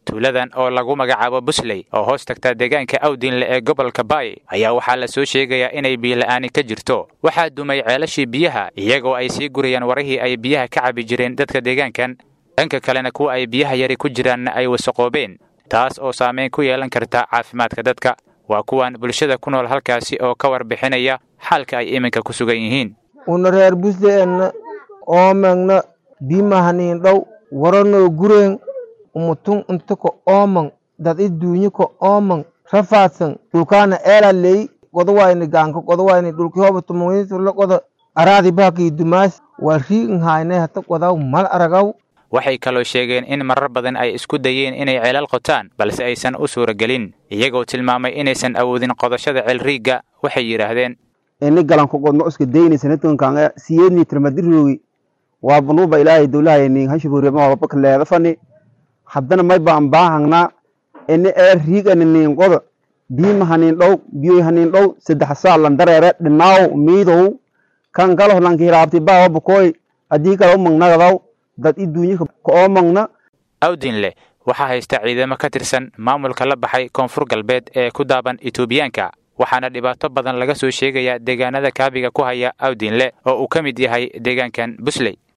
tuuladan oo lagu magacaabo busley oo hoos tagta deegaanka awdinle ee gobolka baay ayaa waxaa la soo sheegayaa inay biyola'aani ka jirto waxaa dumay ceelashii biyaha iyagoo ay sii gurayaan warihii ay biyaha ka cabi jireen dadka deegaankan dhanka kalena kuwa ay biyaha yari ku jiraanna ay wasaqoobeen taas oo saamayn ku yeelan karta caafimaadka dadka waa kuwan bulshada ku nool halkaasi oo ka warbixinaya xaalka ay iminka ku sugan yihiin una reer busdeenna oomengna biimahaniin dhow waranoo gureen umutun inta ka oomang dad i duunyi ka oomang rafaadsan dhulkaana eela ley godawayni gaanka godawayni dhulki hoba tumungisurla goda araadi bahakii dumaas waa riigin haynay hata godaw mal aragaw waxay kaloo sheegeen in marar badan ay isku dayeen inay ceelal qotaan balse aysan u suuragelin iyagoo tilmaamay inaysan awoodin qodashada ceelriigga waxay yidhaahdeen ini galanku godno iska daynaysanatunkanga siyeedni tirmadirogi waa banuuba ilaahay dowlahayni hashiburiema wabaka leedafani haddana may baan baahangna ini ee riigani niin qoda biima haniin dhow biyoy haniin dhow saddex saa landareere dhinaaw miidow kan kalo lankihiraabti baawa bakoy haddii kale umangnagadaw dad i duunyika ka oomangna awdinle waxaa haysta ciidamo ka tirsan maamulka la baxay koonfur galbeed ee ku daaban etoobiyaanka waxaana dhibaato badan laga soo sheegayaa deegaanada kaabiga ku haya awdinle oo uu ka mid yahay deegaankan busley